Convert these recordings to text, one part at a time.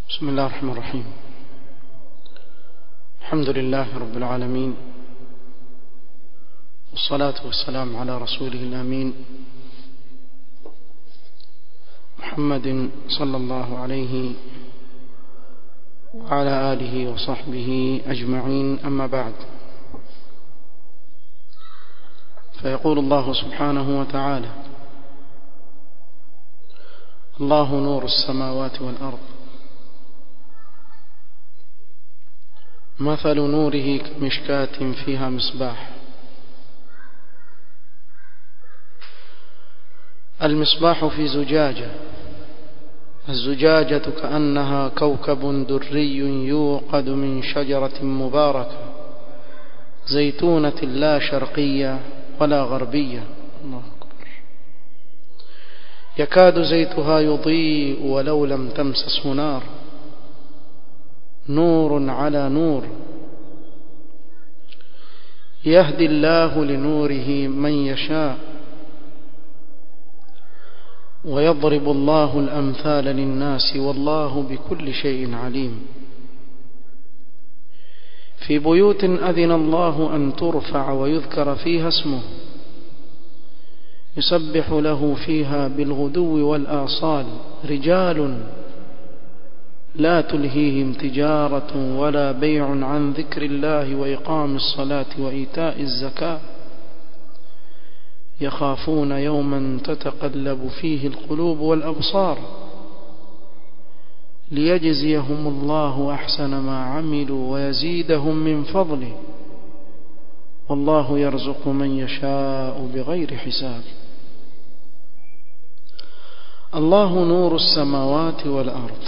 بسم الله الرحمن الرحيم الحمد لله رب العالمين والصلاة والسلام على رسوله الأمين محمد صلى الله عليه وعلى آله وصحبه أجمعين أما بعد فيقول الله سبحانه وتعالى الله نور السماوات والأرض مثل نوره كمشكاة فيها مصباح المصباح في زجاجة الزجاجة كأنها كوكب دري يوقد من شجرة مباركة زيتونة لا شرقية ولا غربية الله أكبر يكاد زيتها يضيء ولو لم تمسسه نار نور على نور يهدي الله لنوره من يشاء ويضرب الله الأمثال للناس والله بكل شيء عليم في بيوت أذن الله أن ترفع ويذكر فيها اسمه يسبح له فيها بالغدو والآصال رجال لا تلهيهم تجارة ولا بيع عن ذكر الله وإقام الصلاة وإيتاء الزكاة يخافون يوما تتقلب فيه القلوب والأبصار ليجزيهم الله أحسن ما عملوا ويزيدهم من فضله والله يرزق من يشاء بغير حساب الله نور السماوات والأرض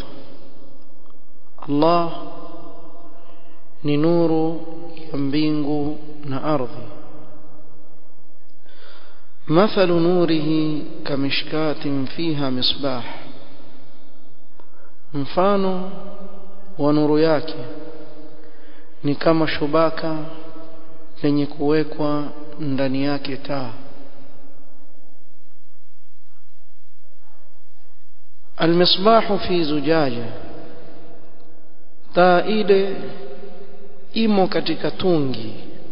الله ni nuru ya mbingu na ardhi مثل نوره كمشكاة فيها مصباح mfano wa nuru yake ni kama shubaka lenye kuwekwa ndani yake taa المصباح في زجاجة taa ile imo katika tungi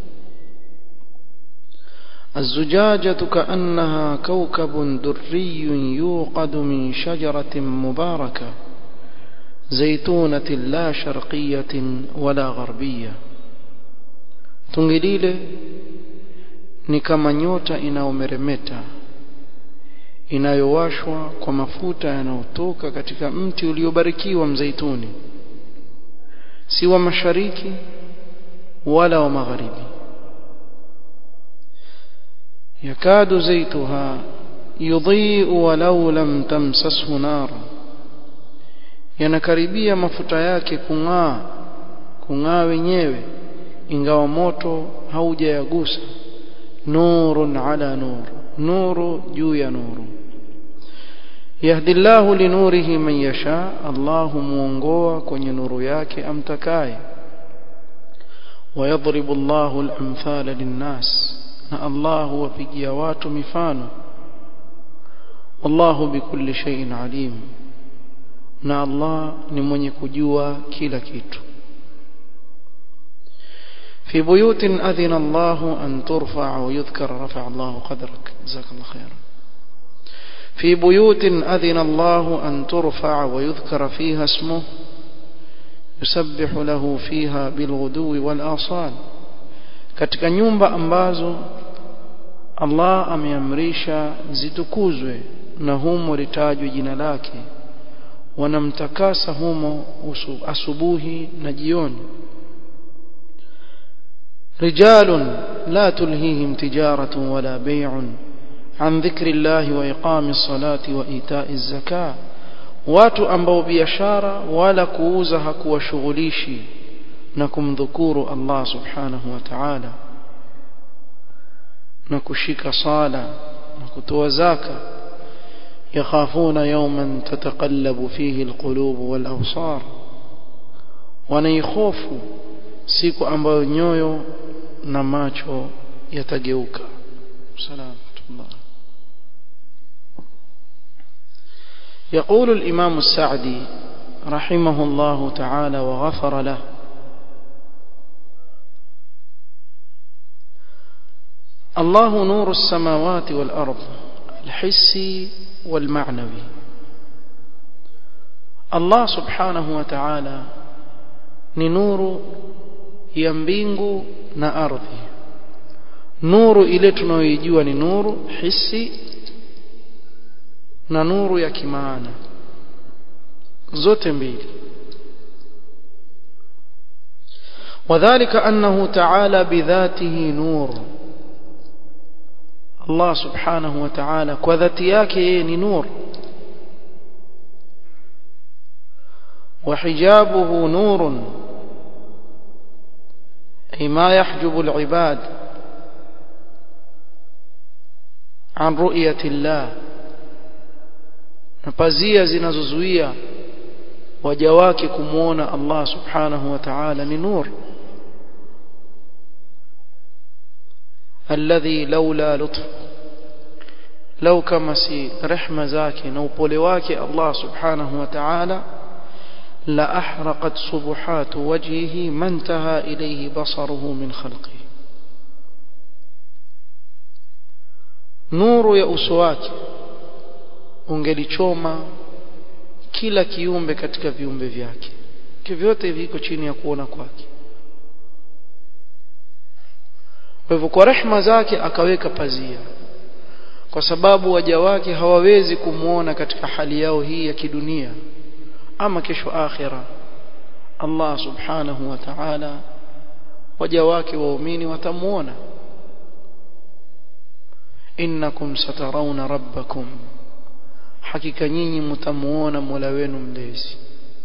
الزجاجة كأنها كوكب دري يوقد من شجرة مباركة زيتونة لا شرقية ولا غربية tungilile ni kama nyota inayomeremeta inayowashwa kwa mafuta yanayotoka katika mti uliobarikiwa mzeituni si wa mashariki wala wa magharibi yakadu zaituha yudhi'u walau lam tamsashu nar yanakaribia mafuta yake kung'aa kung'aa wenyewe ingawa moto haujayagusa nurun ala nur nuru juu ya nuru yahdi Allahu linurihi man yasha Allahu muongoa kwenye nuru yake amtakaye ويضرب الله الأمثال للناس na Allah huwapigia watu mifano wallahu bikulli shay'in alim na Allah ni mwenye kujua kila kitu في بيوت أذن الله أن ترفع ويذكر رفع الله قدرك جزاك الله خيرا في بيوت أذن الله أن ترفع ويذكر فيها اسمه يسبح له فيها بالغدو والآصال katika nyumba ambazo Allah ameamrisha zitukuzwe na humo litajwe jina lake wanamtakasa humo asubuhi na jioni رجال لا تلهيهم تجارة ولا بيع عن ذكر الله وإقام الصلاة وإيتاء الزكاة watu ambao biashara wala kuuza hakuwashughulishi na kumdhukuru Allah subhanahu wa ta'ala na kushika sala na kutoa zaka yakhafuna yawman tataqallabu fihi alqulub wal absar wanaikhofu siku ambayo nyoyo na macho yatageuka salamatullah يقول الإمام السعدي رحمه الله تعالى وغفر له الله نور السماوات والأرض الحسي والمعنوي الله سبحانه وتعالى ni nuru ya mbingu na ardhi nuru ile tunayoijua ni nuru hisi na nuru ya kimaana zote mbili وذلك أنه تعالى بذاته نور الله سبحانه وتعالى وذاتي yake ni nur وحجابه نور أي ما يحجب العباد عن رؤية الله pazia zinazozuia waja wake kumwona Allah subhanahu wa ta'ala ni nur alladhi laula lutf lau kama si rehma zake na upole wake Allah subhanahu wa ta'ala la ahraqat subuhat wajhihi man taha ilayhi basaruhu min khalqihi nuru ya uso wake ungelichoma kila kiumbe katika viumbe vyake vyote viko chini ya kuona kwake kwa hivyo kwa rehma zake akaweka pazia kwa sababu waja wake hawawezi kumwona katika hali yao hii ya kidunia ama kesho akhira Allah subhanahu wa ta'ala waja wake waumini watamuona innakum satarawna rabbakum hakika nyinyi mtamuona Mola wenu mlezi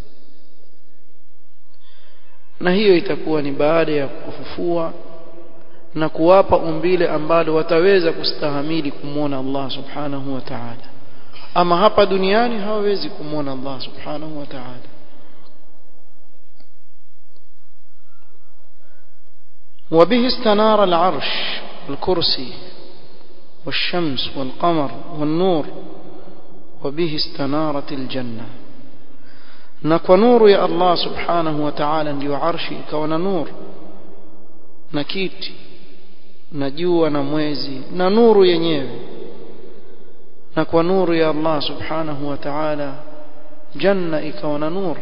na hiyo itakuwa ni baada ya kufufua na kuwapa umbile ambalo wataweza kustahamili kumwona Allah subhanahu wa ta'ala ama hapa duniani hawawezi kumwona Allah subhanahu wa ta'ala وبه استنار العرش والكرسي والشمس والقمر والنور وبه استنارت الجنة نكو نور يا الله سبحانه وتعالى ndio arshi ikawa na nur na kiti na jua na mwezi na nuru yenyewe na kwa nuru ya Allah subhanahu wa ta'ala janna ikawa na nur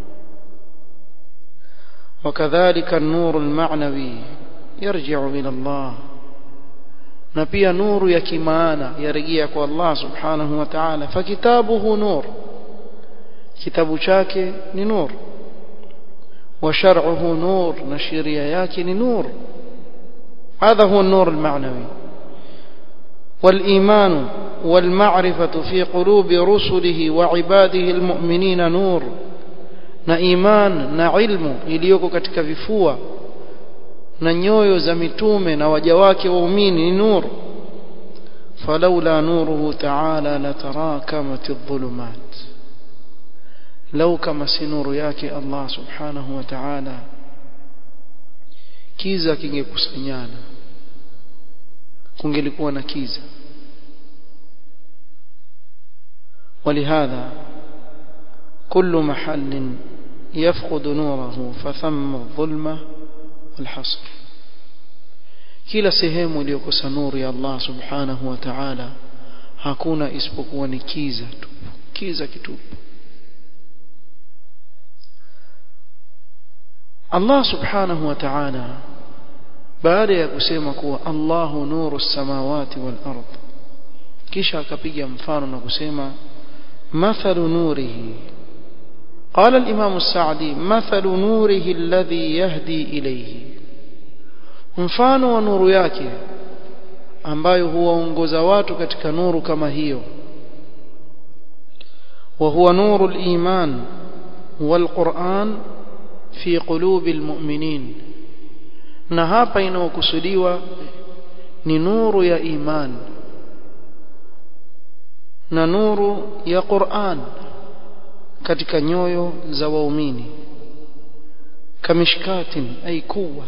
وكذلك النور المعنوي يرجع إلى الله na pia nuru ya kimaana yarejea kwa Allah subhanahu wa ta'ala fakitabuhu nur kitabu chake ni nur wa shar'uhu nur na sheria yake ni nur هذا هو النور المعنوي والإيمان والمعرفة في قلوب رسله وعباده المؤمنين نور na iman na ilmu iliyoko katika vifua na nyoyo za mitume na waja wake waumini ni nuru falaula nuruhu ta'ala latarakamat adh-dhulumat law kama si nuru yake Allah subhanahu wa ta'ala kiza kingekusanyana kungelikuwa na kiza ولهذا كل محل يفقد نوره فثم الظلمة والحصر kila sehemu iliyokosa nuru ya Allah subhanahu wa ta'ala hakuna isipokuwa ni kiza tu kiza kitupu Allah subhanahu wa ta'ala baada ya kusema kuwa Allahu nuru samawati wal ard kisha akapiga mfano na kusema mathalu nurihi قال الإمام السعدي مثل نوره الذي يهدي إليه mfano wa nuru yake ambayo huwaongoza watu katika nuru kama hiyo wa huwa nuru al-iman wal-Qur'an fi qulubi al-mu'minin na hapa inayokusudiwa ni nuru ya iman na nuru ya Qur'an katika nyoyo za waumini kamishkatin ay kuwa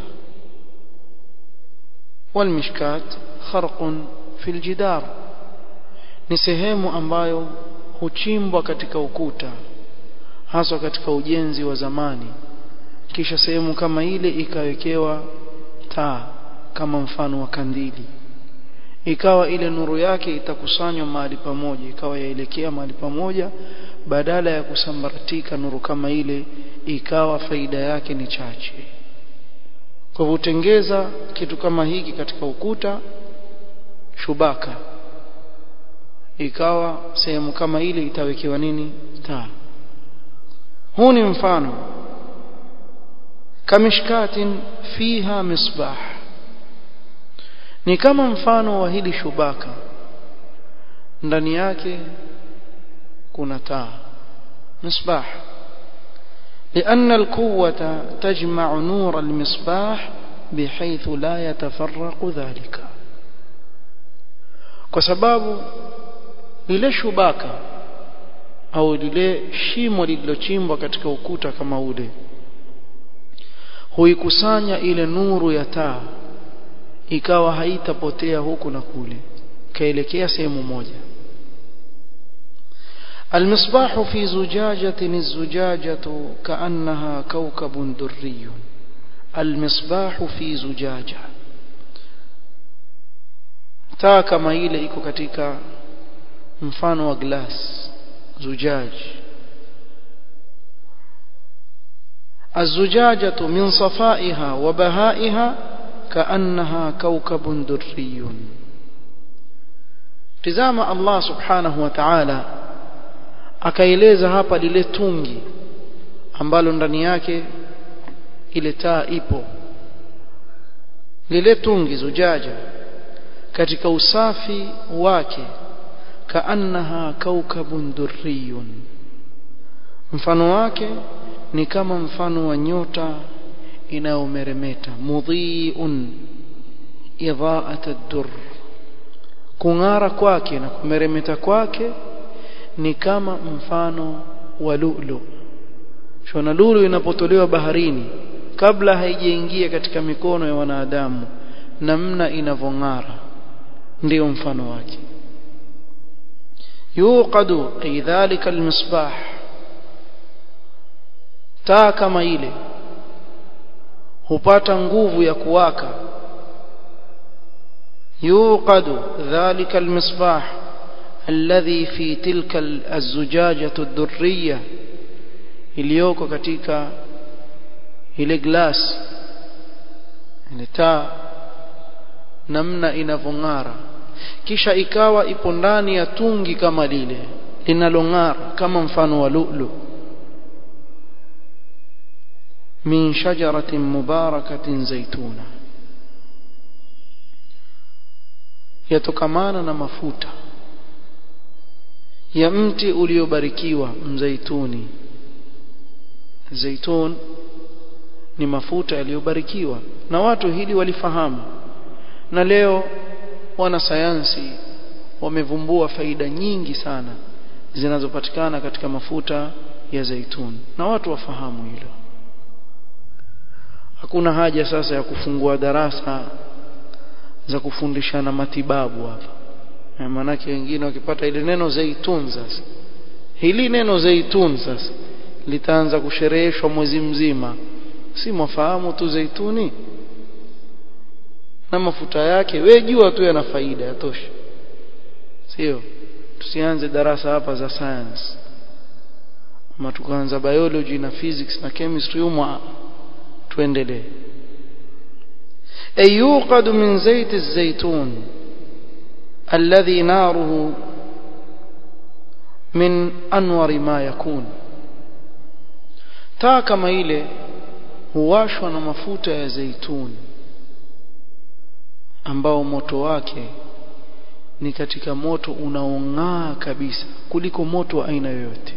والمشكات خرق في الجدار ni sehemu ambayo huchimbwa katika ukuta haswa katika ujenzi wa zamani kisha sehemu kama ile ikawekewa taa kama mfano wa kandili ikawa ile nuru yake itakusanywa mahali pamoja ikawa yaelekea mahali pamoja badala ya kusambaratika nuru kama ile ikawa faida yake ni chache kwa hivyo utengeza kitu kama hiki katika ukuta shubaka ikawa sehemu kama ile itawekewa nini taa huu ni mfano kamishkatin fiha misbah ni kama mfano wa hili shubaka ndani yake kuna taa misbah لأن القوة تجمع نور المصباح بحيث لا يتفرق ذلك kwa sababu lile shubaka au lile shimo lililochimbwa katika ukuta kama ule huikusanya ile nuru ya taa ikawa haitapotea huku na kule kaelekea sehemu moja المصباح في زجاجة الزجاجة كأنها كوكب دري المصباح في زجاجة taa kama ile iko katika mfano wa glass zujaj الزجاجة من صفائها وبهائها كأنها كوكب دري تزام الله سبحانه وتعالى akaeleza hapa lile tungi ambalo ndani yake ile taa ipo lile tungi zujaja katika usafi wake kaannaha kaukabun durriyun mfano wake ni kama mfano wa nyota inayomeremeta mudhiun idhaat ad-dur kung'ara kwake na kumeremeta kwake ni kama mfano wa lulu shona lulu inapotolewa baharini kabla haijaingia katika mikono ya wanadamu namna inavong'ara ndio mfano wake yuqadu ay dhalika almisbah taa kama ile hupata nguvu ya kuwaka yuqadu dhalika almisbah الذي في تلك الزجاجة الدرية iliyoko katika ile glass ile taa namna inavong'ara kisha ikawa ipo ndani ya tungi kama lile linalong'ara kama mfano wa lulu min shajaratin mubarakatin zaituna yatokamana na mafuta ya mti uliobarikiwa mzaituni zaitun ni mafuta yaliyobarikiwa na watu hili walifahamu na leo wanasayansi wamevumbua faida nyingi sana zinazopatikana katika mafuta ya zaituni na watu wafahamu hilo hakuna haja sasa ya kufungua darasa za kufundishana matibabu hapa maanake wengine wakipata ile neno zaitun sasa hili neno zaitun sasa litaanza kushereheshwa mwezi mzima si mwafahamu tu zaituni na mafuta yake we jua tu yana faida yatosha sio tusianze darasa hapa za science ama tukaanza biology na physics na chemistry umwa tuendelee ayuqad min zait الزيتون الذي ناره من أنور ما يكون taa kama ile huwashwa na mafuta ya zaituni ambao moto wake ni katika moto unaong'aa kabisa kuliko moto wa aina yoyote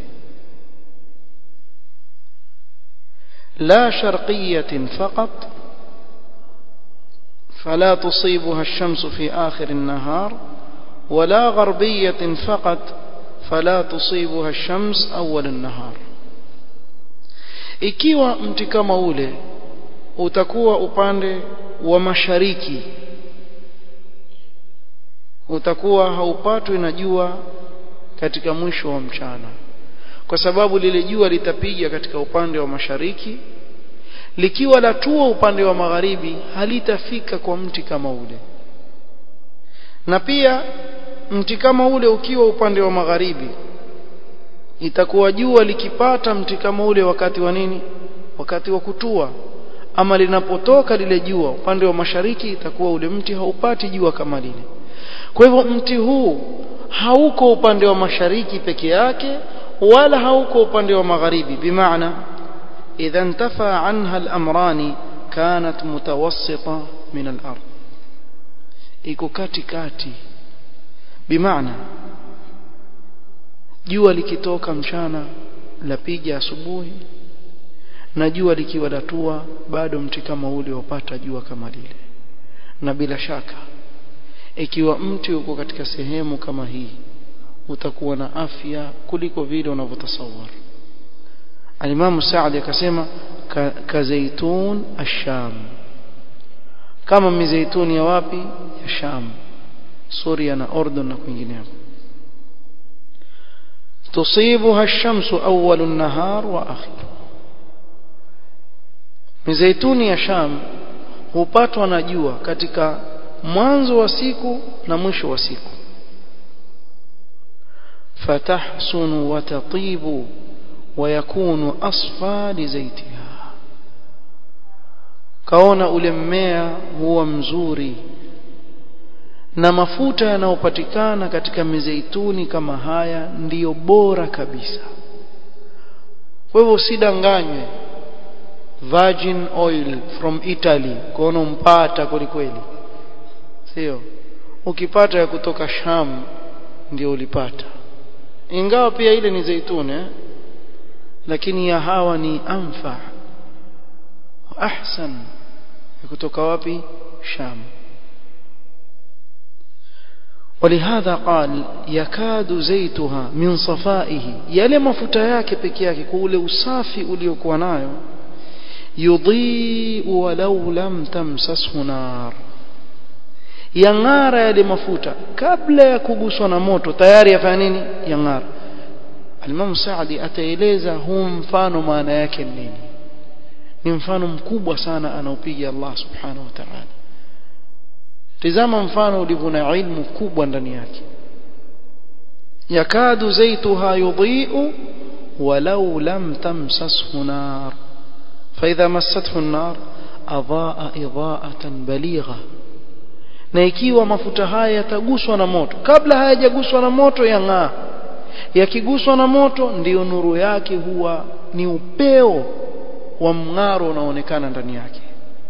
la sharqiyatin faqat فلا تصيبها الشمس في آخر النهار ولا غربية فقط فلا تصيبها الشمس أول النهار ikiwa mti kama ule utakuwa upande wa mashariki utakuwa haupatwi na jua katika mwisho wa mchana kwa sababu lile jua litapiga katika upande wa mashariki likiwa latua upande wa magharibi halitafika kwa mti kama ule na pia mti kama ule ukiwa upande wa magharibi itakuwa jua likipata mti kama ule wakati wa nini wakati wa kutua ama linapotoka lile jua upande wa mashariki itakuwa ule mti haupati jua kama lile kwa hivyo mti huu hauko upande wa mashariki peke yake wala hauko upande wa magharibi bimaana idha intafa anha al-amrani kanat mutawassita min al-ard iko kati kati bimaana jua likitoka mchana lapiga asubuhi na jua likiwa latua bado mti kama ule wapata jua kama lile na bila shaka ikiwa mti uko katika sehemu kama hii utakuwa na afya kuliko vile unavyotasawar alimamu Saadi akasema ka, ka zaitun asham kama mizeituni ya wapi ya Sham Suria na Ordon na kwingineko tusibuha ash-shamsu awwal an-nahar wa akhir mizeituni ya Sham hupatwa na jua katika mwanzo wa siku na mwisho wa siku fatahsunu wa tatibu wa yakunu asfa li zaitiha kaona ule mmea huwa mzuri na mafuta yanayopatikana katika mizeituni kama haya ndiyo bora kabisa kwa hivyo usidanganywe virgin oil from Italy kuona umpata kwelikweli sio ukipata ya kutoka Sham ndio ulipata ingawa pia ile ni zeituni eh? lakini ya hawa ni anfa ahsan kutoka wapi Sham ولهذا قال يكاد زيتها من صفائه yale mafuta yake peke yake kwa ule usafi uliokuwa nayo yudhi walau lam tamsashu nar yang'ara yale mafuta kabla ya kuguswa na moto tayari yafanya nini yang'ara Imam Saadi ataeleza huu mfano maana yake nini ni mfano mkubwa sana anaopiga Allah subhanahu wa ta'ala tizama mfano ulivyo na ilmu kubwa ndani yake yakadu zaituha yudhi'u walau lam tamsashu nar فإذا مسته النار أضاء إضاءة بليغة na ikiwa mafuta haya yataguswa na moto kabla hayajaguswa na moto yang'aa yakiguswa na moto ndiyo nuru yake huwa ni upeo wa mng'aro unaoonekana ndani yake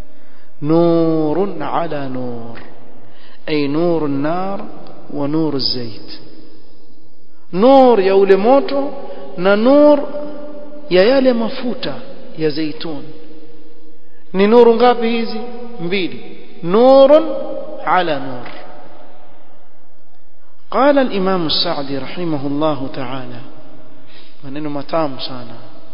nurun ala nur ay nuru nar wa nuru zait nur ya ule moto na nur ya yale mafuta ya zaitun ni nuru ngapi hizi mbili nurun ala nur قال الإمام السعدي رحمه الله تعالى maneno matamu sana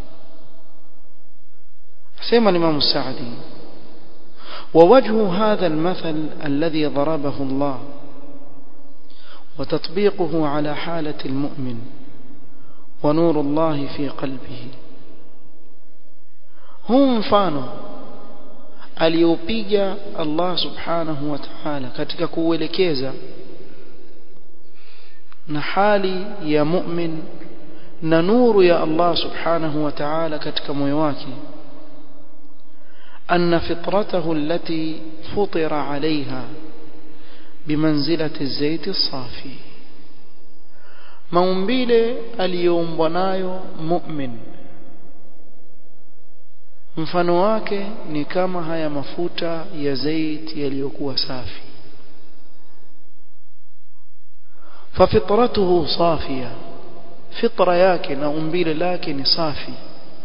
سيما الإمام السعدي ووجه هذا المثل الذي ضربه الله وتطبيقه على حالة المؤمن ونور الله في قلبه huu mfano aliopiga Allah subhanahu wa ta'ala katika kuuelekeza na hali ya mu'min na nuru ya Allah subhanahu wa ta'ala katika moyo wake أن فطرته التي فطر عليها بمنزلة الزيت الصافي maumbile aliyoumbwa nayo mu'min mfano wake ni kama haya mafuta ya zait yaliyokuwa safi fafitratuhu safia fitra yake na umbile lake ni safi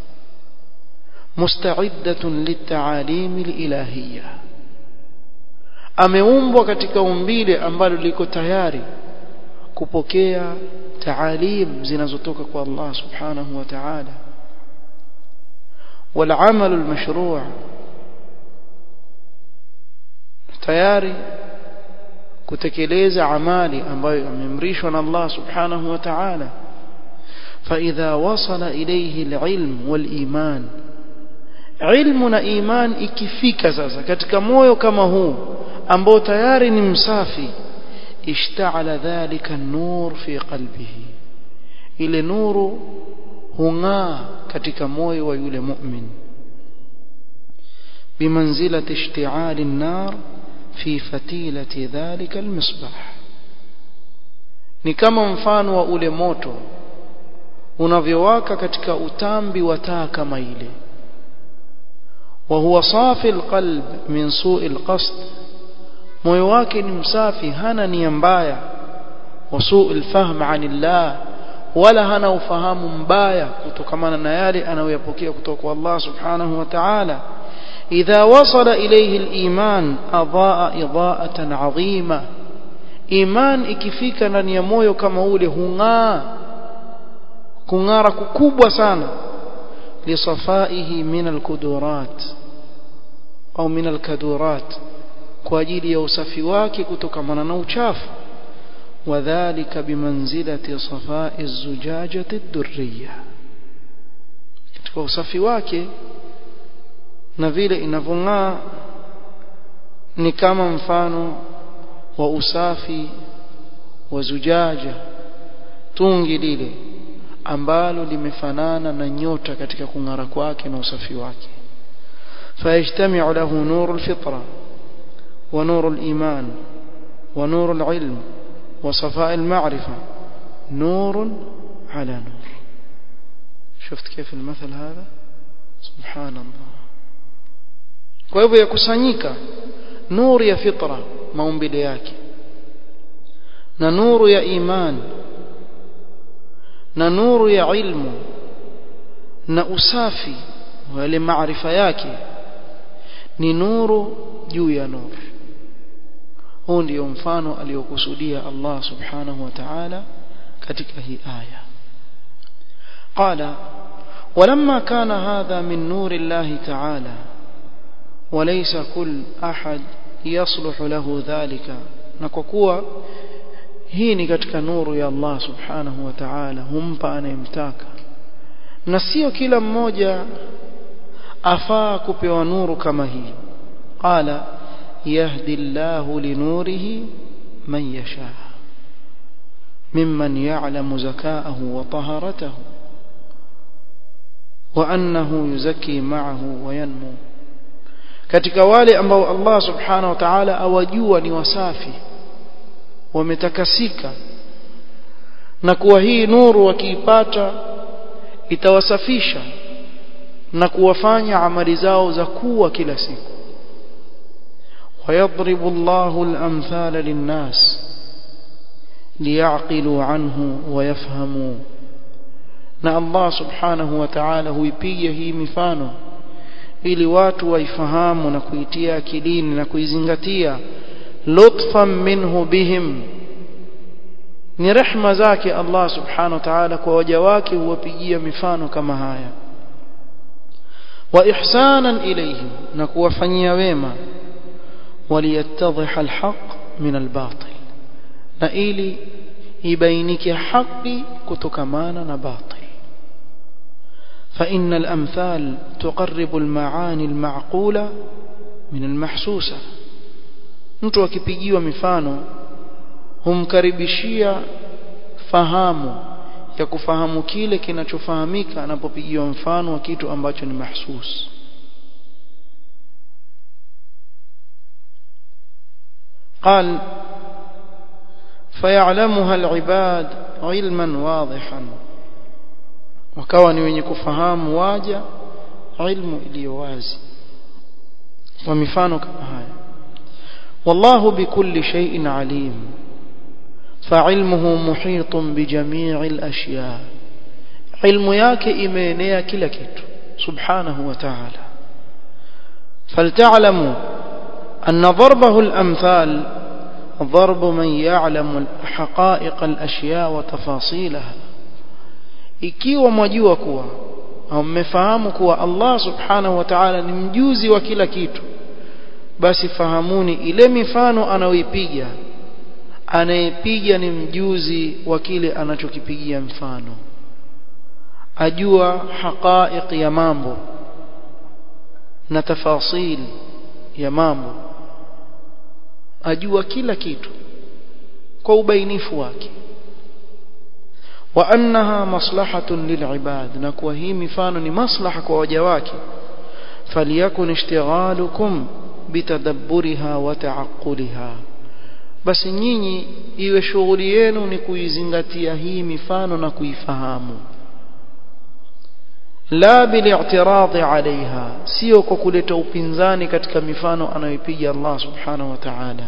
musta'iddatun lit'alim al-ilahiyya ameumbwa katika umbile ambalo liko tayari kupokea taalim zinazotoka kwa Allah subhanahu wa ta'ala والعمل المشروع tayari kutekeleza amali ambayo ameamrishwa na Allah subhanahu wa ta'ala فإذا وصل إليه العلم والإيمان علم na iman ikifika sasa katika moyo kama huu ambao tayari ni msafi ishta'ala dhalika nur fi qalbihi ile nuru hung'aa katika moyo wa yule mu'min bimanzilati ishti'ali an-nar fi fatilati dhalika al-misbah ni kama mfano wa ule moto unavyowaka katika utambi wa taa kama ile وهو صافي القلب من سوء القصد moyo wake ni msafi hana nia mbaya wasuu alfahm anillah wala hana ufahamu mbaya kutokamana na yale anayoyapokea kutoka kwa Allah subhanahu wa ta'ala idha wasala ilayhi aliman adaa idaatan adhima iman ikifika ndani ya moyo kama ule hung'aa kung'ara kukubwa sana lisafaihi min alkudurat au min alkadurat kwa ajili ya usafi wake kutokamana na uchafu wadhālika bimanzilati safai zujajati ad-durriya katika usafi wake na vile inavyong'aa ni kama mfano wa usafi wa zujaja tungi lile ambalo limefanana na nyota katika kung'ara kwake na usafi wake فيجتمع له نور الفطرة ونور الإيمان ونور العلم وصفاء المعرفة نور على نور شفت كيف المثل هذا سبحان الله kwa hivyo yakusanyika nuru ya fitra maumbile yake na nuru ya iman na nuru ya ilmu na usafi wa yale maarifa yake ni nuru juu ya nuru huu ndio mfano aliokusudia Allah subhanahu wa ta'ala katika hii aya qala ولما كان هذا من نور الله تعالى وليس كل أحد يصلح له ذلك نكوكوا hii ni katika nuru ya Allah subhanahu wa ta'ala humpa anayemtaka na sio kila mmoja afaa kupewa nuru kama hii qala yahdi Allahu linurihi man yasha mimman ya'lamu zakaahu wa taharatahu wa annahu yuzakki ma'ahu wa yanmu katika wale ambao Allah subhanahu wa ta'ala awajua ni wasafi wametakasika na kuwa hii nuru wakiipata itawasafisha na kuwafanya amali zao za kuwa kila siku ويضرب الله الأمثال للناس ليعقلوا عنه ويفهموا na Allah subhanahu wa ta'ala huipiga hii mifano ili watu waifahamu na kuitia akilini na kuizingatia lutfan minhu bihim ni rehma zake Allah subhanahu wa ta'ala kwa waja wake huwapigia mifano kama haya wa ihsanan ilayhim na kuwafanyia wema waliyattadhiha alhaq min albatil na ili ibainike haki kutokamana na batil فإن الأمثال تقرب المعاني المعقولة من المحسوسة mtu akipigiwa mifano humkaribishia fahamu ya kufahamu kile kinachofahamika anapopigiwa mfano wa kitu ambacho ni mahsus قال فيعلمها العباد علما واضحا wakawa ni wenye kufahamu waja ilmu iliyo wazi kwa mifano kama haya والله بكل شيء عليم فعلمه محيط بجميع الأشياء علم yake imeenea kila kitu subhanahu wa ta'ala فلتعلموا أن ضربه الأمثال ضرب من يعلم حقائق الأشياء وتفاصيلها ikiwa mwajua kuwa au mmefahamu kuwa Allah subhanahu wa ta'ala ni mjuzi wa kila kitu basi fahamuni ile mifano anayoipiga anayepiga ni mjuzi wa kile anachokipigia mfano ajua haqaiq ya mambo na tafasil ya mambo ajua kila kitu kwa ubainifu wake wa annaha maslahatun lilibad na kuwa hii mifano ni maslaha kwa waja wake falyakun ishtighalukum bitadabburiha wa ta'aqquliha basi nyinyi iwe shughuli yenu ni kuizingatia hii mifano na kuifahamu la bili'tiradhi alaiha sio kwa kuleta upinzani katika mifano anayopiga Allah subhanahu wa ta'ala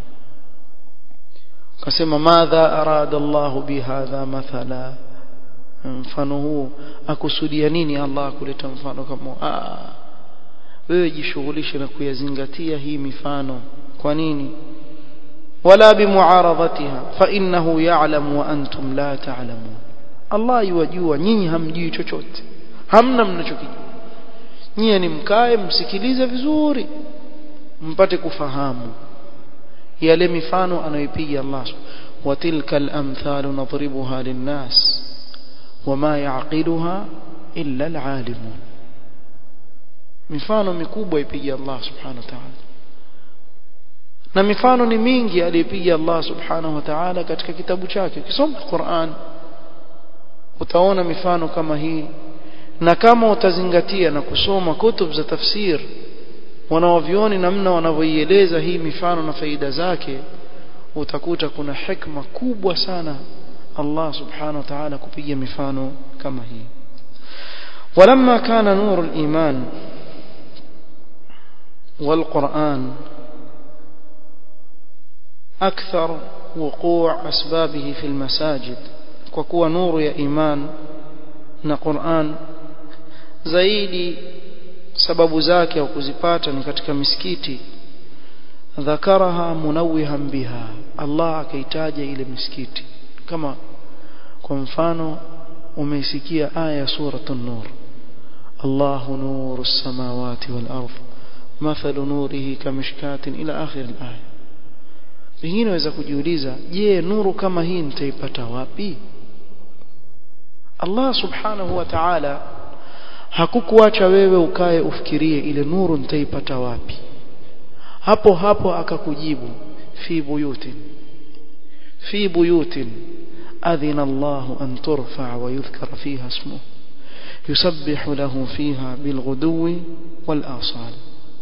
kasema madha arada Allah bihadha mathala mfano huu akusudia nini Allah kuleta mfano kama ah wewe jishughulishe na kuyazingatia hii mifano kwa nini wala bimuaradhatiha fa innahu ya'lamu wa antum la ta'lamun Allah yuwajua nyinyi hamjui chochote hamna mnachokijua nyinyi ni mkae msikilize vizuri mpate kufahamu yale mifano anayopiga Allah wa tilka al-amthalu nadribuha lin-nas wama ya'qiluha illa al-alimun mifano mikubwa ipiga Allah subhanahu wa ta'ala na mifano ni mingi aliyopiga Allah subhanahu wa ta'ala katika kitabu chake ukisoma Qur'an utaona mifano kama hii na kama utazingatia na kusoma kutub za tafsir wanaovioni namna wanavyoieleza hii mifano na faida zake utakuta kuna hikma kubwa sana Allah subhanahu wa ta'ala kupiga mifano kama hii ولما كان نور الإيمان والقرآن أكثر وقوع أسبابه في المساجد وكوى نور يا إيمان na Qur'an zaidi sababu zake au kuzipata ni katika misikiti dhakaraha munawihan biha Allah akaitaja ile misikiti kama kwa mfano umeisikia aya ya suratul nur Allahu nurus samawati wal ardh mathalu nurihi kamishkatin ila akhir al-aya pengine waweza kujiuliza je nuru kama hii nitaipata wapi Allah subhanahu wa ta'ala hakukuacha wewe ukae ufikirie ile nuru nitaipata wapi hapo hapo akakujibu fi buyutin fi buyutin adhina Allah an turfa wa yudhkara fiha ismuhu yusabbihu lahu fiha bilghudwi wal asal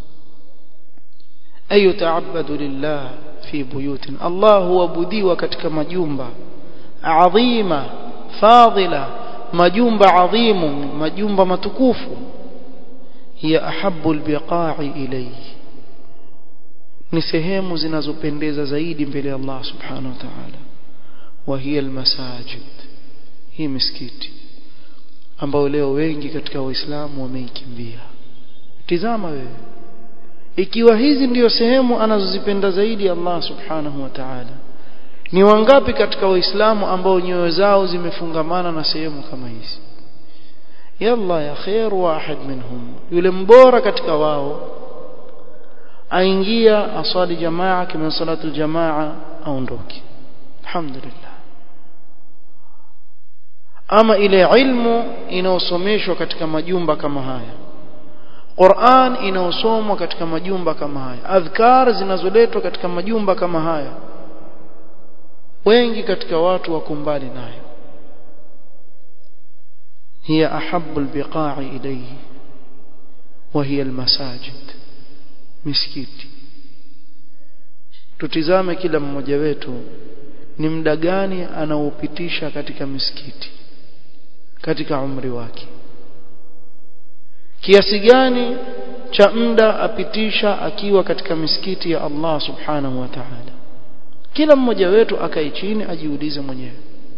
ay yata'abbadu lillah fi buyutin Allah huabudiwa katika majumba adhima fadila majumba adhimu majumba matukufu hiya ahabbu albiqa'i ilayhi ni sehemu zinazopendeza zaidi mbele ya Allah subhanahu wa ta'ala wa hiya almasajid hii misikiti ambao leo wengi katika waislamu wameikimbia tizama wewe ikiwa hizi ndiyo sehemu anazozipenda zaidi Allah subhanahu wa ta'ala ni wangapi katika waislamu ambao nyoyo zao zimefungamana na sehemu kama hizi yalla ya khair wahid minhum yule mbora katika wao aingia asali jamaa kama salatu jamaa aondoke alhamdulillah ama ile ilmu inaosomeshwa katika majumba kama haya Qur'an inaosomwa katika majumba kama haya adhkar zinazoletwa katika majumba kama haya wengi katika watu wako mbali nayo hiya ahabbu albiqa'i ilayhi wa hiya almasajid misikiti tutizame kila mmoja wetu ni muda gani anaopitisha katika misikiti katika umri wake kiasi gani cha muda apitisha akiwa katika misikiti ya Allah subhanahu wa ta'ala kila mmoja wetu akae chini ajiulize mwenyewe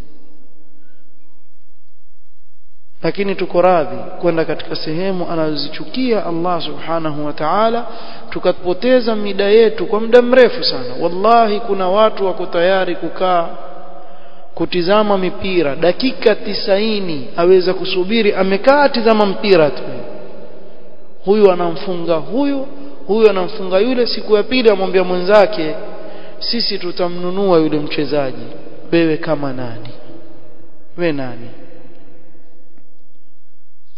lakini tuko radhi kwenda katika sehemu anazozichukia Allah subhanahu wa ta'ala tukapoteza mida yetu kwa muda mrefu sana wallahi kuna watu wako tayari kukaa kutizama mipira dakika tisaini aweza kusubiri amekaa tizama mpira tu huyu anamfunga huyu huyu anamfunga yule siku ya pili amwambia mwenzake sisi tutamnunua yule mchezaji wewe kama nani we nani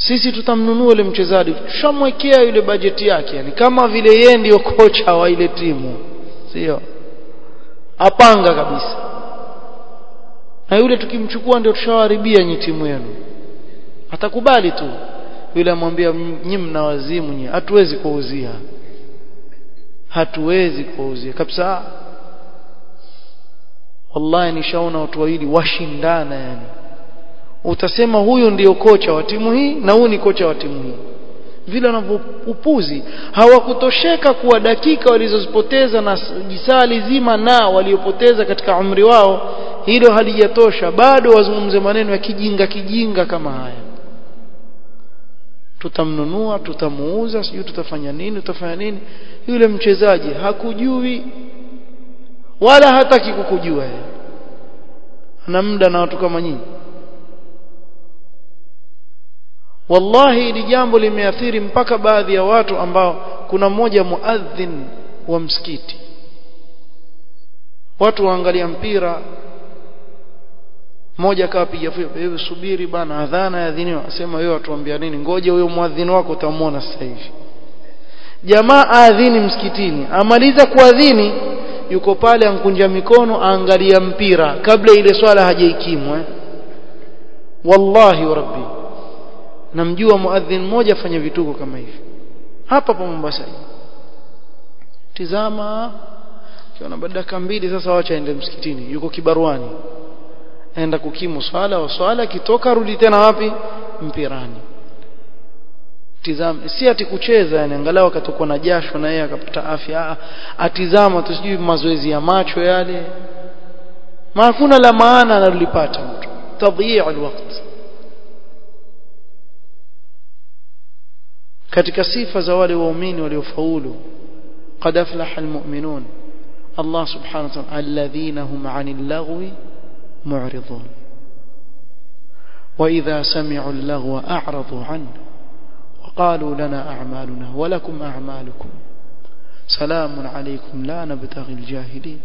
sisi tutamnunua yule mchezaji tushamwekea yule bajeti yake yani kama vile yeye ndiyo kocha wa ile timu sio apanga kabisa na yule tukimchukua ndio tushawaribia nyi timu yenu atakubali tu yule amwambia nyinyi mna wazimu nyinyi hatuwezi kuuzia hatuwezi kuuzia kabisa wallahi nishaona watu wawili washindana yani utasema huyu ndiyo kocha wa timu hii na huyu ni kocha wa timu hii vile wanavyopupuzi hawakutosheka kuwa dakika walizozipoteza na jisali zima na waliopoteza katika umri wao hilo halijatosha bado wazungumze maneno ya kijinga kijinga kama haya tutamnunua tutamuuza sijui tutafanya nini tutafanya nini yule mchezaji hakujui wala hataki kukujua yeye ana muda na watu kama nyinyi wallahi hili jambo limeathiri mpaka baadhi ya watu ambao kuna mmoja muadhin wa msikiti watu waangalia mpira mmoja akawa piga wewe subiri bana adhana ya dini asema wewe watuambia nini ngoja huyo muadhini wako utamwona sasa hivi jamaa aadhini msikitini amaliza kuadhini yuko pale ankunja mikono aangalia mpira kabla ile swala hajaikimu eh? wallahi wa rabbi namjua muadhin mmoja afanya vituko kama hivi hapa pa Mombasa tizama kiona baada dakika mbili sasa wacha aende msikitini yuko kibaruani aenda kukimu swala wa swala kitoka rudi tena wapi mpirani tizama si ati kucheza yani angalau akatokuwa na jasho na yeye akapata afya atizama tu sijui mazoezi ya macho yale ma hakuna la maana analolipata mtu tadhiya alwaqt katika sifa za wale waumini waliofaulu qad aflaha almu'minun Allah subhanahu wa ta'ala alladhina hum 'anil lagwi mu'ridun wa idha sami'u al-lagwa a'radu 'anhu وقالوا لنا أعمالنا ولكم أعمالكم سلام عليكم لا نبتغي الجاهلين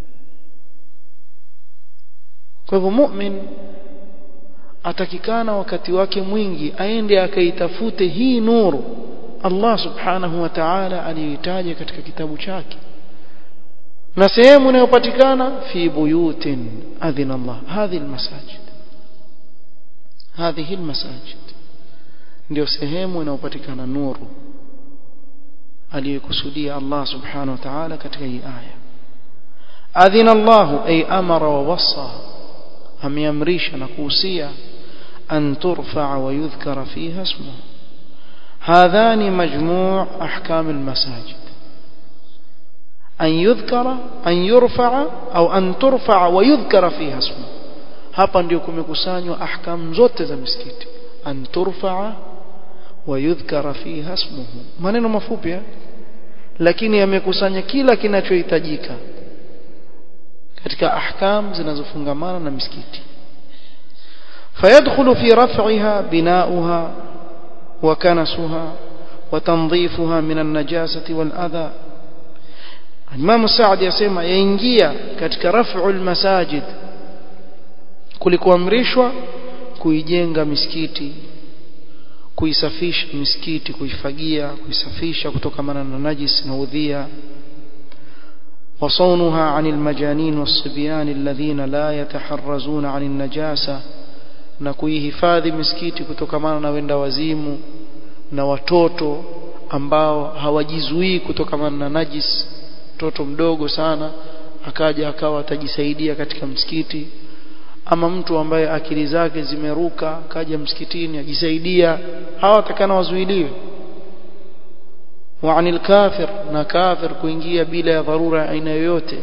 kwa hivyo mu'min atakikana wakati wake mwingi aende akaitafute hii nuru Allah subhanahu wa ta'ala aliyoitaja katika kitabu chake na sehemu inayopatikana fi buyutin adhina Allah hadhi almasajid hadhihi almasajid ndio sehemu inayopatikana nuru aliyokusudia Allah subhanahu wa ta'ala katika hii aya adhina Allah ay amara wa wasa ameamrisha na kuhusia an turfa wa yudhkara fiha ismuhu هذان مجموع أحكام المساجد أن يذكر أن يرفع أو أن ترفع ويذكر فيها اسمه hapa ndio kumekusanywa ahkam zote za misikiti an turfaa wa yudhkara fiha ismuhu maneno mafupi lakini yamekusanya kila kinachohitajika katika ahkam zinazofungamana na misikiti فيدخل في رفعها بناؤها وكنسها وتنظيفها من النجاسة والأذى Imam Saad yasema yaingia katika raf'ul masajid kulikuamrishwa kuijenga misikiti kuisafisha misikiti kuifagia kuisafisha kutokamana na najis na udhia وصونها عن المجانين والصبيان الذين لا يتحرزون عن النجاسة na kuihifadhi misikiti kutokamana na wenda wazimu na watoto ambao hawajizuii kutokamana na najis mtoto mdogo sana akaja akawa atajisaidia katika msikiti ama mtu ambaye akili zake zimeruka kaja msikitini ajisaidia hawa watakana wazuiliwe wa anil kafir na kafir kuingia bila ya dharura aina yoyote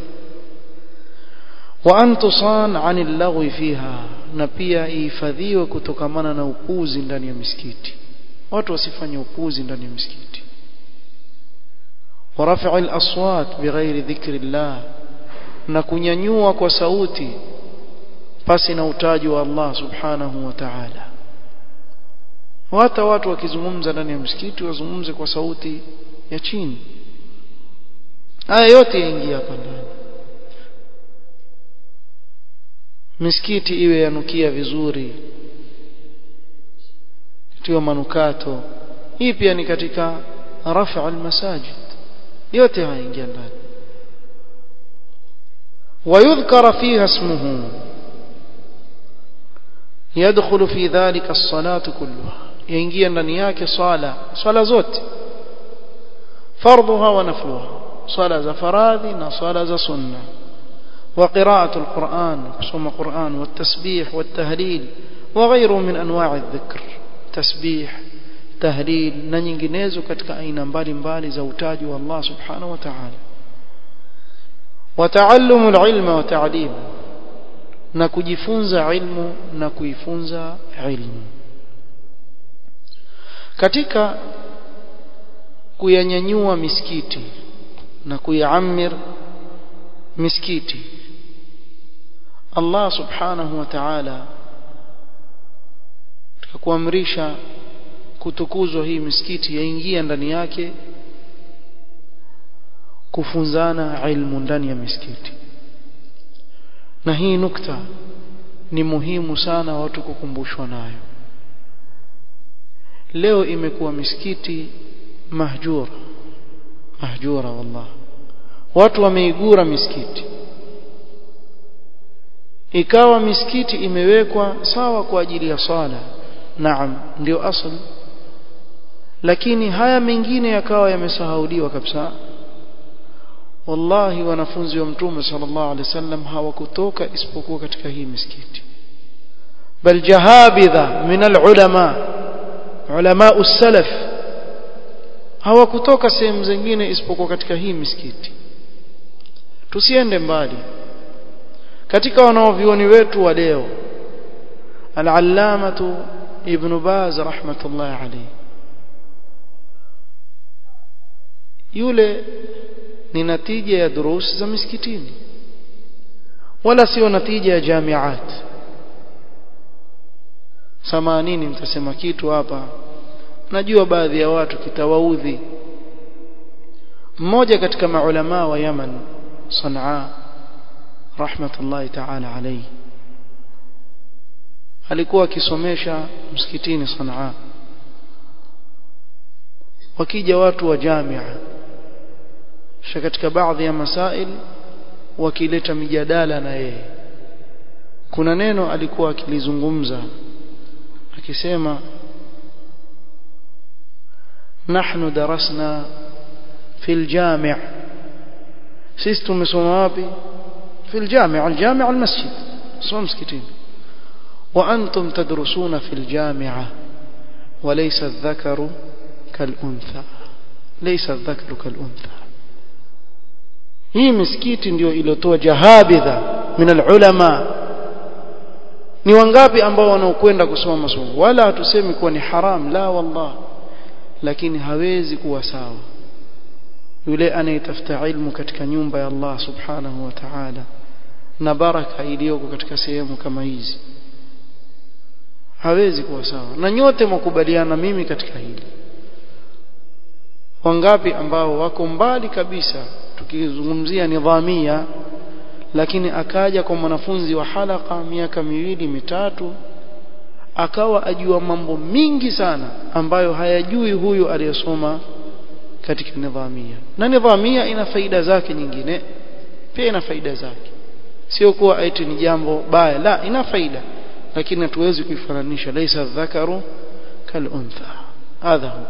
wa an tusan anil lagwi fiha na pia ihifadhiwe kutokamana na upuzi ndani ya misikiti watu wasifanye upuzi ndani ya misikiti ورفع الأصوات بغير ذكر الله na kunyanyua kwa sauti pasi na utaji wa Allah subhanahu wa ta'ala hata watu wakizungumza ndani ya msikiti wazungumze kwa sauti ya chini haya yote yaingia hapa ndani misikiti iwe yanukia vizuri tiwa manukato hii pia ni katika rafa almasajid yote haya ingia ndani ويذكر فيها اسمه يدخل في ذلك الصلاة كلها ينجي ndani yake swala swala zote فرضها ونفلها صلاة za faradhi na swala za sunna وقراءة القرآن قسم القرآن والتسبيح والتهليل وغيره من أنواع الذكر تسبيح تهليل na nyinginezo katika aina mbalimbali za utaji wa Allah subhanahu wa ta'ala وتعلم العلم وتعليم na kujifunza ilmu na kuifunza ilmu katika kuyanyanyua misikiti na kuyaamir misikiti Allah subhanahu wa ta'ala kuamrisha kutukuzwa hii misikiti yaingia ndani yake kufunzana ilmu ndani ya misikiti na hii nukta ni muhimu sana watu kukumbushwa nayo leo imekuwa misikiti mahjura mahjura wallah watu wameigura misikiti ikawa misikiti imewekwa sawa kwa ajili ya sala naam ndio asli lakini haya mengine yakawa yamesahauliwa kabisa wallahi wanafunzi wa mtume sallallahu alaihi wasallam hawakutoka isipokuwa katika hii misikiti bal jahabidha min alulama ulama usalaf hawakutoka sehemu zingine isipokuwa katika hii misikiti tusiende mbali katika wanaovioni wetu wa leo al-allamatu ibn baz rahmatullahi alayhi yule ni natija ya durus za misikitini wala sio natija ya jamiat samanini nitasema kitu hapa najua baadhi ya watu kitawaudhi mmoja katika maulama wa Yaman Sanaa rahmatullahi ta'ala alayhi alikuwa akisomesha msikitini Sanaa wakija watu wa jamia kisha katika baadhi ya masail wakileta mijadala na yeye kuna neno alikuwa akilizungumza akisema نحن درسنا في الجامع سيستم سمابي في الجامع الجامع المسجد صوم مسكتين وأنتم تدرسون في الجامعة وليس الذكر كالأنثى ليس الذكر كالأنثى hii misikiti ndio iliyotoa jahabidha min alulama ni wangapi ambao wanaokwenda kusoma masomo wala hatusemi kuwa ni haram la wallah lakini hawezi kuwa sawa yule anayetafuta ilmu katika nyumba ya Allah subhanahu wa ta'ala na baraka iliyoko katika sehemu kama hizi hawezi kuwa sawa na nyote mkubaliana mimi katika hili wangapi ambao wako mbali kabisa tukizungumzia nidhamia lakini akaja kwa mwanafunzi wa halaka miaka miwili mitatu akawa ajua mambo mingi sana ambayo hayajui huyu aliyesoma katika nidhamia na nidhamia ina faida zake nyingine pia ina faida zake sio kuwa eti ni jambo baya la ina faida lakini hatuwezi kuifananisha laisa dhakaru kal untha hadha huwa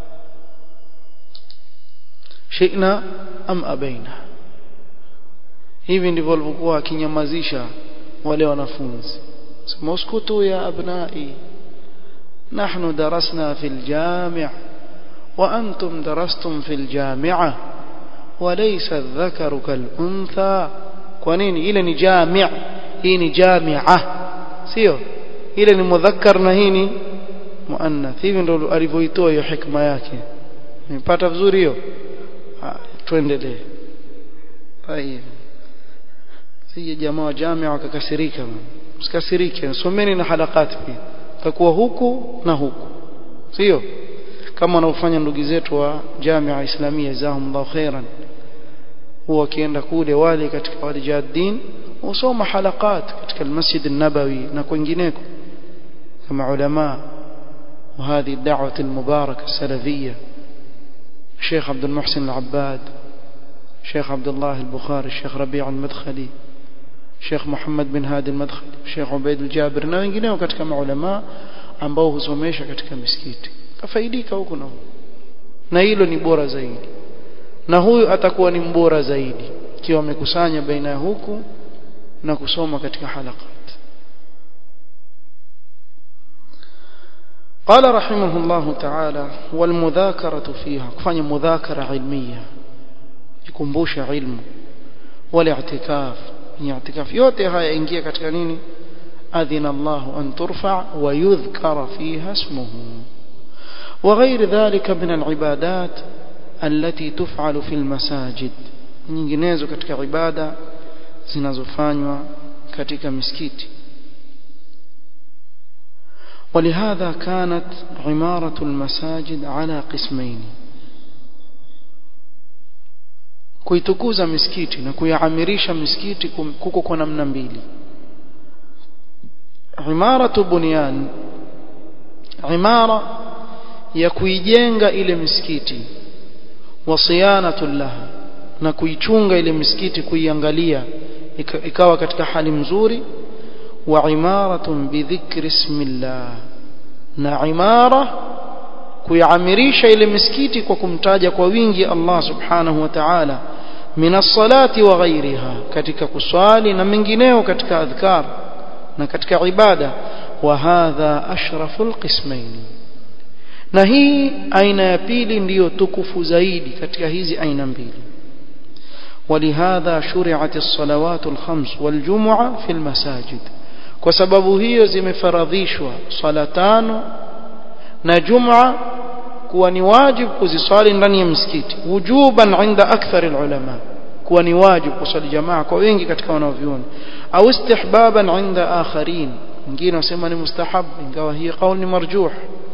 shina am abaina hivi ndivyo walivyokuwa akinyamazisha wale wanafunzi sema uskutu ya abnai نحن درسنا في الجامع وأنتم درستم في الجامعة وليس الذكر كالأنثى kwanini ile ni jami' hii ni jami'a sio ile ni mudhakkar na hii ni muannath hivi ndio alivyoitoa hiyo hikma yake nimepata vizuri hiyo tuendelee tayeb sije jamaa wa jami'a wakakasirika msikasirike someni na halakati pia takuwa huku na huku sio kama wanaofanya ndugu zetu wa Jamia Islamia jazahumullahu khairan huwa wakienda kule wale katika wale jaddin usoma halakat katika almasjid an-nabawi na kwingineko kama ulama وهذه الدعوة المباركة السلفية الشيخ عبد المحسن العباد الشيخ عبد الله البخاري الشيخ ربيع المدخلي الشيخ محمد bin Hadi al-Madkhali الشيخ Ubaid al-Jabir na wengineo katika maulama ambao husomesha katika misikiti kafaidika huko na huko na hilo ni bora zaidi na huyu atakuwa ni mbora zaidi ikiwa amekusanya baina ya huku na kusoma katika halakat قال رحمه الله تعالى والمذاكرة فيها كفanya مذاكرة علمية يكمبوش علم والاعتكاف ni i'tikaf yote haya ingia katika nini adhina Allah an turfa wa yudhkara fiha ismuhu وغير ذلك من العبادات التي تفعل في المساجد nyinginezo katika ibada zinazofanywa katika misikiti ولهذا كانت عمارة المساجد على قسمين kuitukuza misikiti na kuyaamirisha misikiti kuko kwa namna mbili imaratu bunyan imara ya kuijenga ile misikiti wa siyanatu laha na kuichunga ile misikiti kuiangalia ikawa katika hali mzuri wa imaratun bidhikri ismillah na imara kuiamirisha ile misikiti kwa kumtaja kwa wingi Allah subhanahu wa ta'ala min as-salati wa ghayriha katika kuswali na mengineo katika adhkar na katika ibada wa hadha ashraful qismain na hii aina ya pili ndiyo tukufu zaidi katika hizi aina mbili ولهذا شرعت الصلوات الخمس والجمعة في المساجد kwa sababu hiyo zimefaradhishwa swala tano na juma kuwa ni wajibu kuziswali ndani ya msikiti wujuban inda akthar ulama kuwa ni wajibu kuswali jamaa kwa wengi katika wanavyuoni au istihbaban inda akharin wengine wasema ni mustahab ingawa hii kauli ni marjuh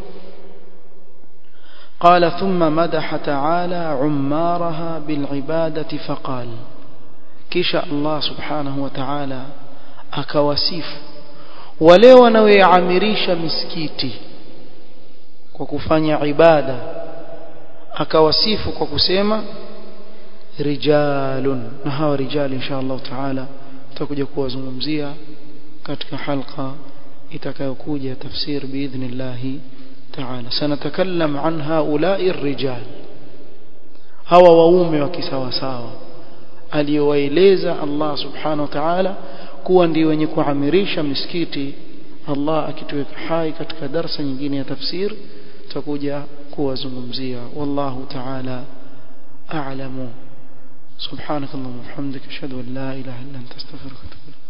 قال ثم مدح تعالى عمارها بالعبادة فقال كيش الله سبحانه وتعالى أكواسيف wale wanaoiamirisha misikiti kwa kufanya ibada akawasifu kwa kusema rijalun na hawa rijal insha Allah taala tutakuja kuwazungumzia katika halqa itakayokuja tafsir biidhnillah taala sanatakallam an haula'i rijal hawa waume wa kisawasawa aliyowaeleza Allah subhanahu wa ta'ala kuwa ndio wenye kuamirisha misikiti Allah akituweka hai katika darsa nyingine ya tafsir tutakuja kuwazungumzia wallahu ta'ala a'lamu subhanakallahumma wa bihamdika ashhadu an la ilaha illa anta astaghfiruka wa atubu